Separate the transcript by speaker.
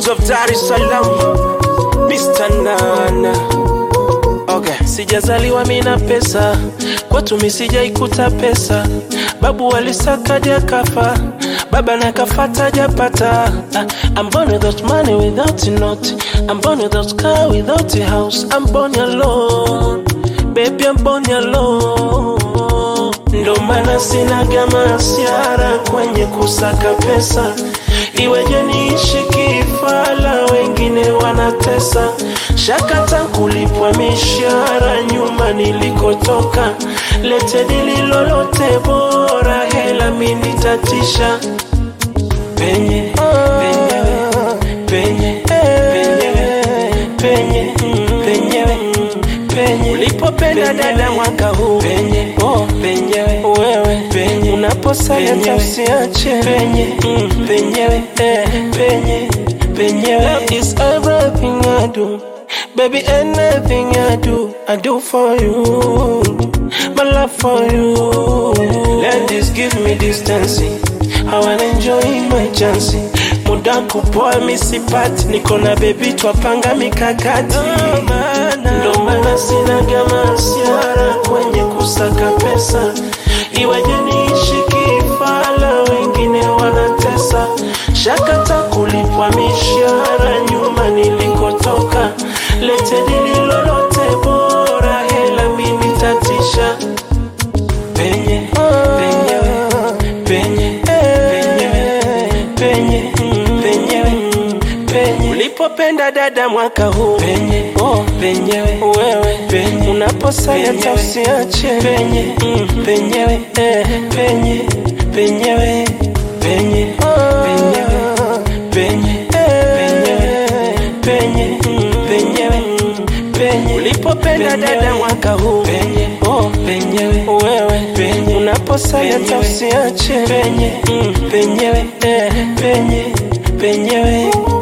Speaker 1: Prince of Dar es Salaam, Mr. Nana. Okay. Sijazaliwa mina pesa, kwetu mi sijaikuta pesa. Babu walisakaja kafa, baba na kafata japata. Ah, I'm born without money, without a note. I'm born without car, without a house. I'm born alone, baby, I'm born alone. Ndo maana sinaga masiara kwenye kusaka pesa, iweje niishi kifala, wengine wanatesa. Shakata kulipwa mishahara nyuma nilikotoka, lete dili lolote bora, hela mini tatisha penye penyewe penye penyewe penye penyewe penye ulipopenda dada mwaka huu penye oh penyewe wewe penye unaposaya tausiache penye mm, penyewe eh, penye penyewe love is everything I do baby anything I do I do for you my love for you let this give me distance I wanna enjoy my chance muda kupoa misipati niko na bebi twapanga mikakati ndo maana sinaga masiara kwenye kusaka pesa iweje niishi kifala wengine wanatesa shakata kulipwa mishahara nyuma nilikotoka lete dili lolote bora hela mini tatisha penye penyewe penye penyewe penye penyewe penye ulipopenda dada mwaka huu penye oh penyewe wewe penye unaposaya tausiache penye mm, penyewe eh, penye penyewe penye penyewe penye penyewe penye mm, penyewe penye ulipopenda dada mwaka huu penye oh penyewe wewe penye unaposaya tausiache penye mm, penyewe eh, penye penyewe